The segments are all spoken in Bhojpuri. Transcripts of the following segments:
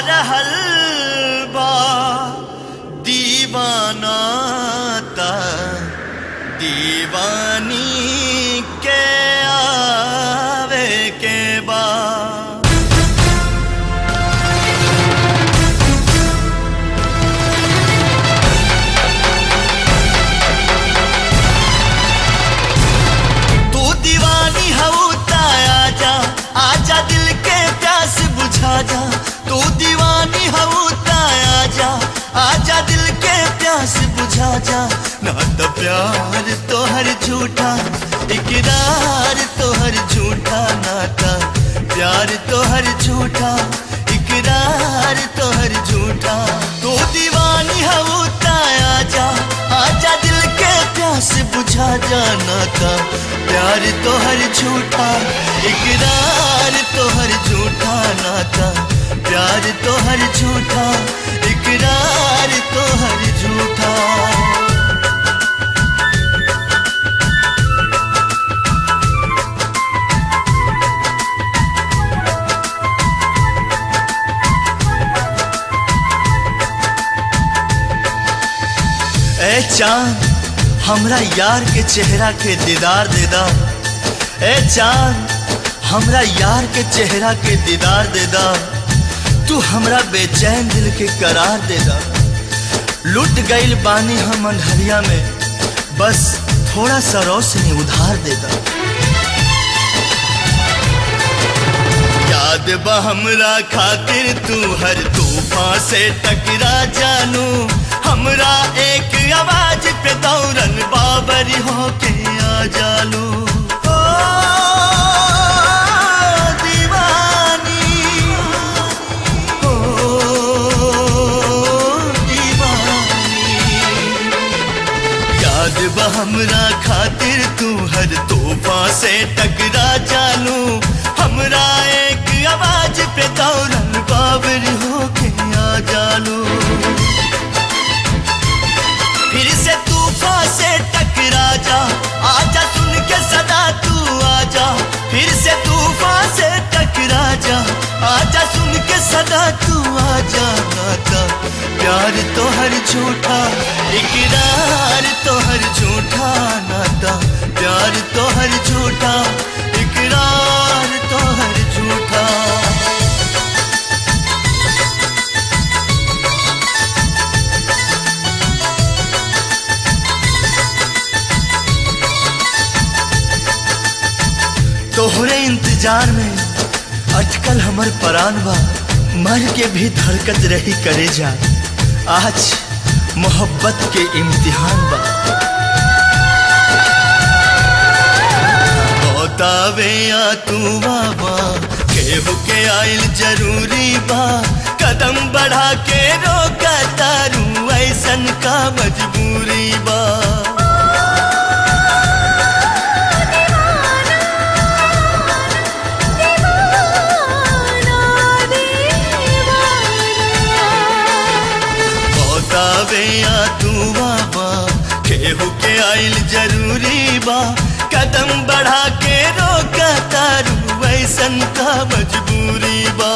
रहल बा दीवाना ता दीवानी के आवे के बा तू दीवानी हऊ ता आजा आजा दिल के प्यास बुझा जा तू दीवानी हऊ ता आजा आजा दिल के प्यास बुझा जा ना तो प्यार तोहर झूठा इकरार तोहर झूठा नाता प्यार तोहर झूठा इकरार तोहर झूठा तू दीवानी हऊ ता आजा आजा दिल के प्यास बुझा जाना था प्यार तोहर झूठा इकरार तोहर झूठा नाता प्यार तोहर झूठा इकरार तोहर झूठा ए चांद हमरा यार के चेहरा के दीदार दे दा ए चांद हमरा यार के चेहरा के दीदार दे दा तू हमरा बेचैन दिल के करार दे दा लुट गईल बानी हम अंधरिया में बस थोड़ा सा रोशनी उधार दे दा याद बा हमरा खातिर तू हर तूफान से टकरा जानू हमरा एक आवाज पे दौड़न बाबरी होके आ जालू ओ दीवानी ओ दीवानी याद बा हमरा खातिर तू हर तोहफा से टकरा जानू हमरा एक आवाज पे दौड़न बाबर होके आ जानू फिर से तूफान से टकरा जा आजा सुन के सदा तू आजा फिर से तूफान से टकरा जा आजा सुन के सदा तू आजा नाता प्यार तो हर झूठा इकरार तो हर झूठा नाता प्यार तो हर झूठा इकरार तो हर झूठा तोहरे इंतजार में अटकल हमर परान बा मर के भी धड़कत रही करे जा आज मोहब्बत के इम्तिहान बा बतावे या तू बाबा केहू के आइल जरूरी बा कदम बढ़ा के रोका तारू ऐसन का मजबूरी बा बतावे या तू बाबा केहू के आइल जरूरी बा कदम बढ़ा के रोका तारू वैसन का मजबूरी बा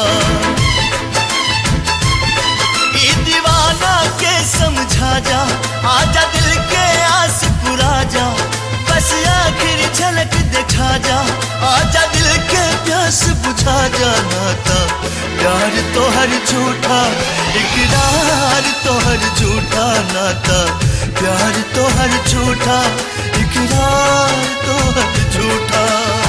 ई दीवाना के समझा जा आजा दिल के आस पुरा जा बस आखिर झलक दिखा जा आजा दिल के प्यास बुझा जा नाता प्यार तो हर झूठा इकरार तो हर झूठा नाता प्यार तो हर झूठा इकरार तो हर झूठा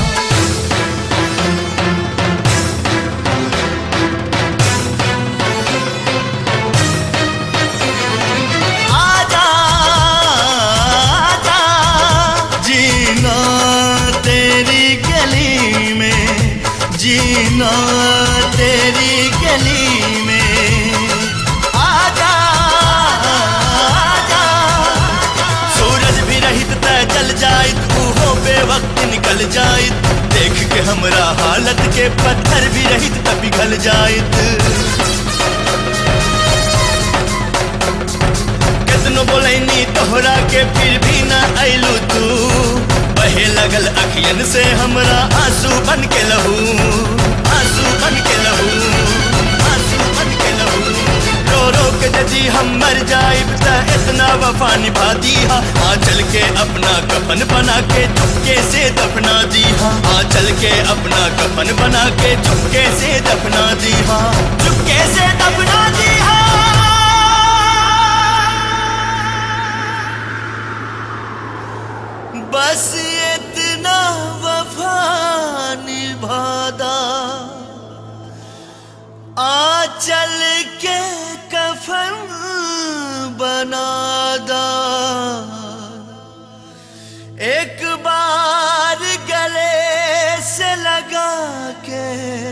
आजा आजा जीना तेरी गली में जीना तेरी गली में आजा आजा सूरज भी रहित त जल जाइत उहो बेवक्त निकल जाइत देख के हमरा हालत के पत्थर भी रहित त पिघल जाइत कितनो बोलैनी तोहरा के फिर भी ना अइलू तू बहे लगल अखियन से हमरा आंसू बन के लहू आंसू बन के लहू आंसू बन के मर जाइब त इतना वफा निभा दी हा आ चल के अपना कफन बना के चुपके से दफना दी हा आ चल के अपना कफन बना के चुपके से दफना दी हा चुपके से दफना दी हा बस इतना वफा निभादा आ चल के कफन बनादा एक बार गले से लगा के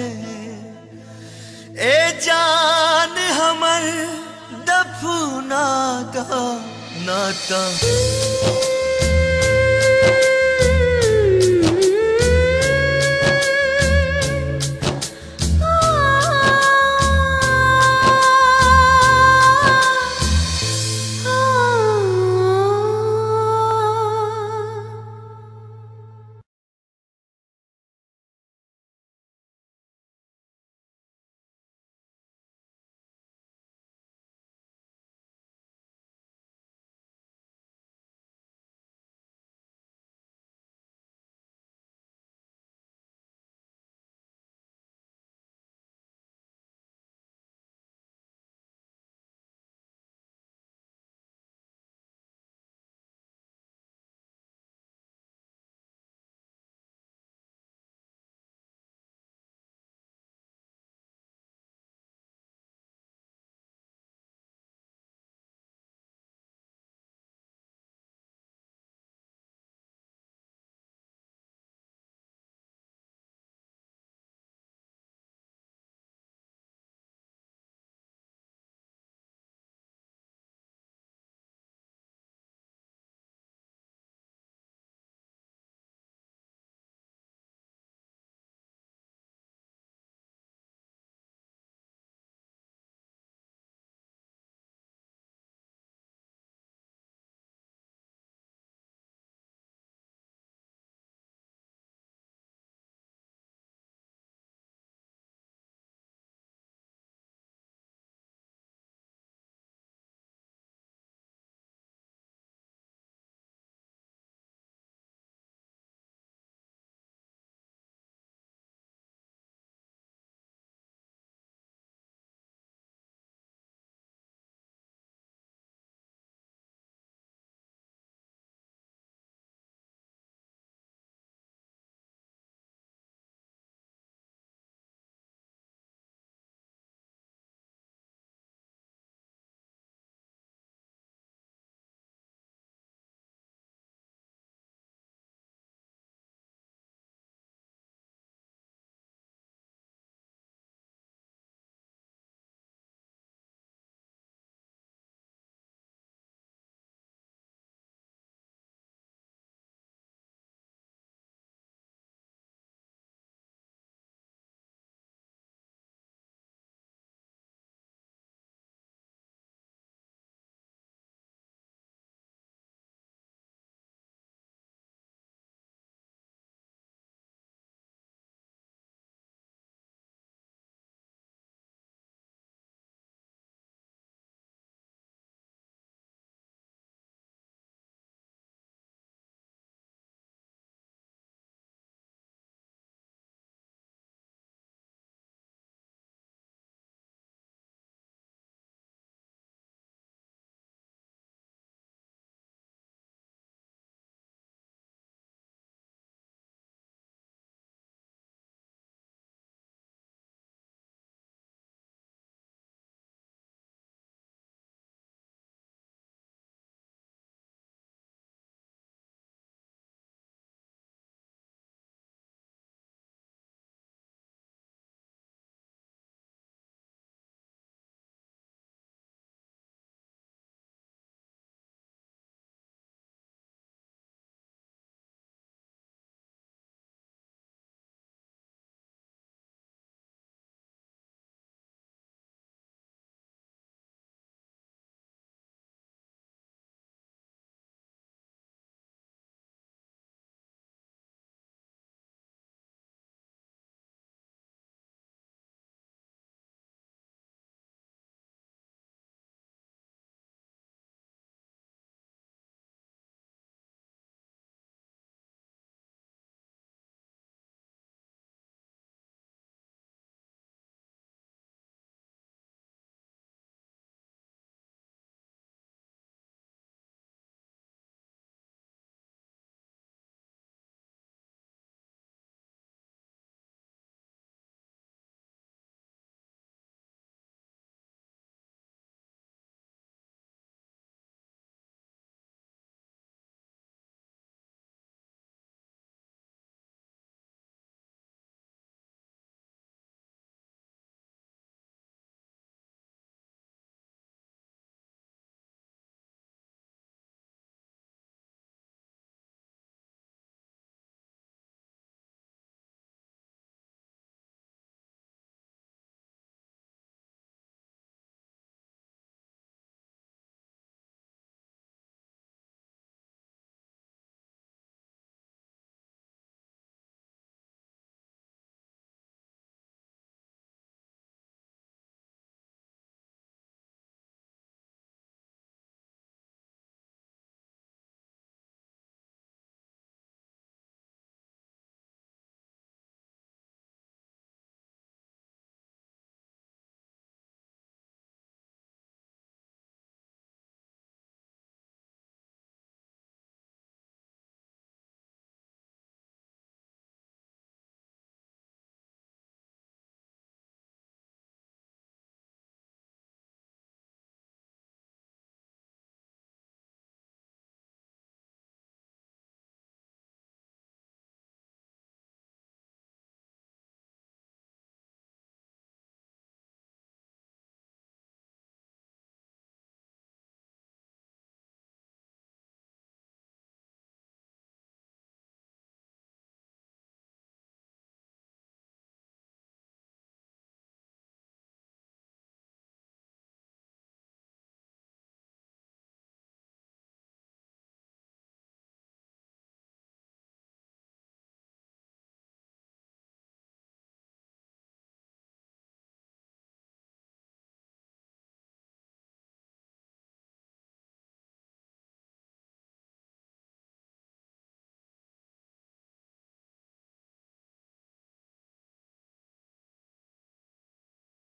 ए जान हमर दफना का नाता